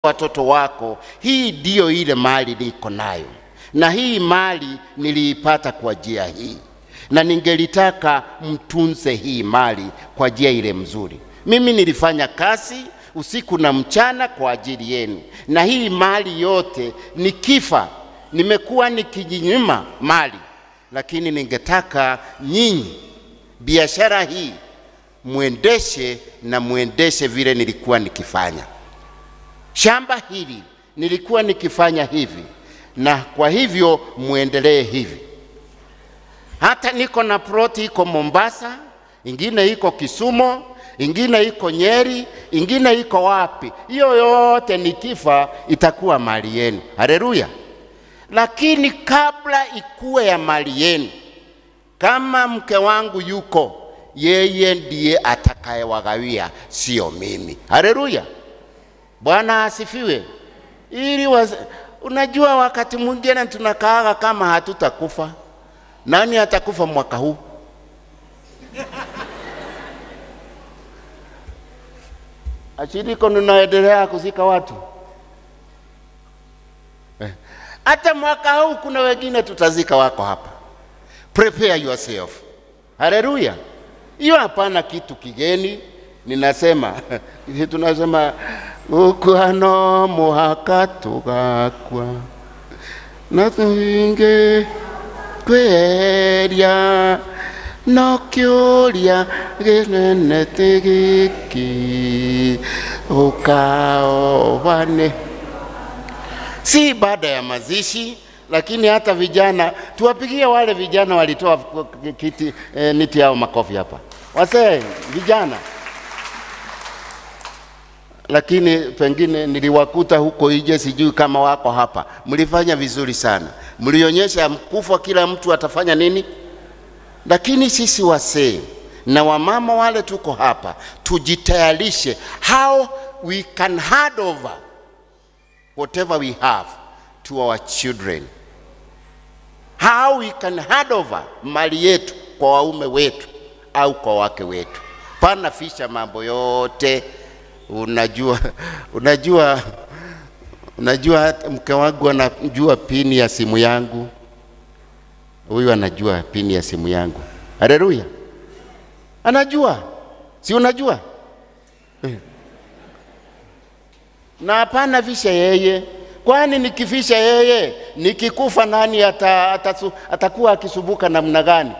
watoto wako, hii ndiyo ile mali niko nayo, na hii mali niliipata kwa njia hii, na ningelitaka mtunze hii mali kwa njia ile mzuri. Mimi nilifanya kazi usiku na mchana kwa ajili yenu, na hii mali yote nikifa, nimekuwa nikijinyima mali, lakini ningetaka nyinyi biashara hii mwendeshe na mwendeshe vile nilikuwa nikifanya. Shamba hili nilikuwa nikifanya hivi, na kwa hivyo muendelee hivi. Hata niko na ploti iko Mombasa, ingine iko Kisumu, ingine iko Nyeri, ingine iko wapi. Hiyo yote nikifa itakuwa mali yenu. Haleluya! Lakini kabla ikuwe ya mali yenu, kama mke wangu yuko, yeye ndiye atakayewagawia, sio mimi. Haleluya! Bwana asifiwe. Ili waz... unajua, wakati mwingine tunakaaga kama hatutakufa. Nani atakufa mwaka huu? Ashiriko ninaendelea kuzika watu hata eh. Mwaka huu kuna wengine tutazika wako hapa. Prepare yourself. Haleluya! Hiyo hapana kitu kigeni. Ninasema tunasema ukwano muhaka tugakwa na tuhinge kweria no kiuria ginenete giki ukaowane si baada ya mazishi lakini hata vijana tuwapigie wale vijana walitoa kiti eh, niti yao makofi hapa wasee vijana lakini pengine niliwakuta huko nje, sijui kama wako hapa. Mlifanya vizuri sana, mlionyesha kufa kila mtu atafanya nini. Lakini sisi wasee na wamama wale tuko hapa, tujitayarishe how we can hand over whatever we have to our children, how we can hand over mali yetu kwa waume wetu au kwa wake wetu. Pana fisha mambo yote Unajua, unajua, unajua mke wangu anajua pini ya simu yangu, huyu anajua pini ya simu yangu. Haleluya, anajua, si unajua eh? Na hapana fisha yeye, kwani nikifisha yeye, nikikufa nani ata, ata, atakuwa akisubuka namna gani?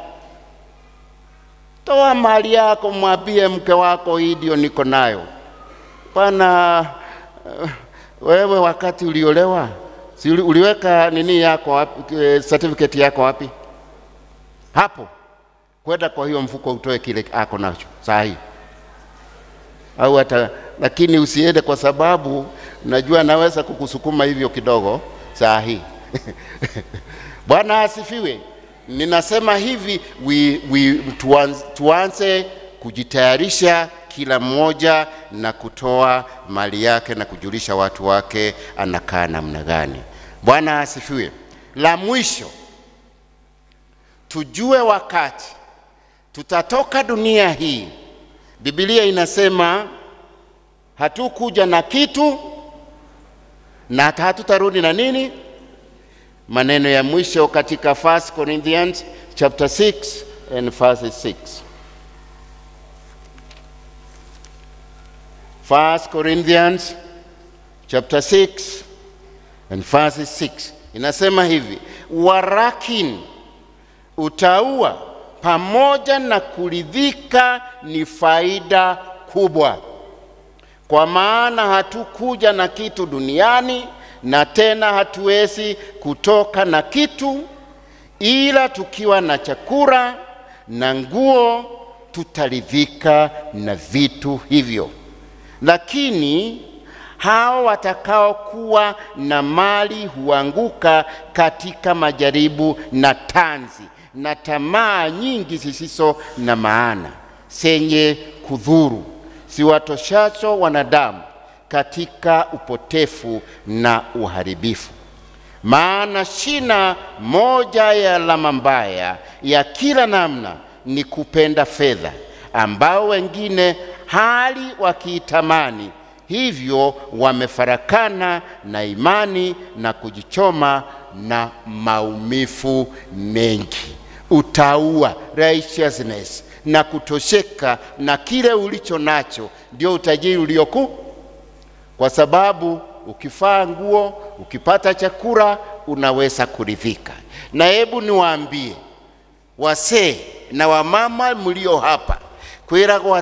Toa mali yako, mwambie mke wako, hii ndio niko nayo pana uh, wewe wakati uliolewa si uliweka nini yako wapi, certificate yako wapi? Hapo kwenda kwa hiyo mfuko utoe kile ako nacho saa hii, au hata lakini usiende, kwa sababu najua naweza kukusukuma hivyo kidogo saa hii Bwana asifiwe. Ninasema hivi we, we, tuanze, tuanze kujitayarisha kila mmoja na kutoa mali yake na kujulisha watu wake anakaa namna gani. Bwana asifiwe. La mwisho, tujue wakati tutatoka dunia hii. Biblia inasema hatukuja na kitu na hatutarudi na nini. Maneno ya mwisho katika 1 Corinthians chapter 6 and verse 6. 1 Corinthians chapter 6 and verse 6 inasema hivi, warakin utaua pamoja na kuridhika ni faida kubwa, kwa maana hatukuja na kitu duniani na tena hatuwezi kutoka na kitu, ila tukiwa na chakula na nguo tutaridhika na vitu hivyo lakini hao watakaokuwa na mali huanguka katika majaribu na tanzi na tamaa nyingi zisizo na maana zenye kudhuru, ziwatoshacho wanadamu katika upotefu na uharibifu. Maana shina moja ya alama mbaya ya kila namna ni kupenda fedha, ambao wengine hali wakiitamani hivyo wamefarakana na imani na kujichoma na maumivu mengi. Utaua righteousness na kutosheka na kile ulicho nacho, ndio utajiri ulioku, kwa sababu ukifaa nguo, ukipata chakula, unaweza kuridhika. Na hebu niwaambie wasee na wamama mlio hapa kwiragwo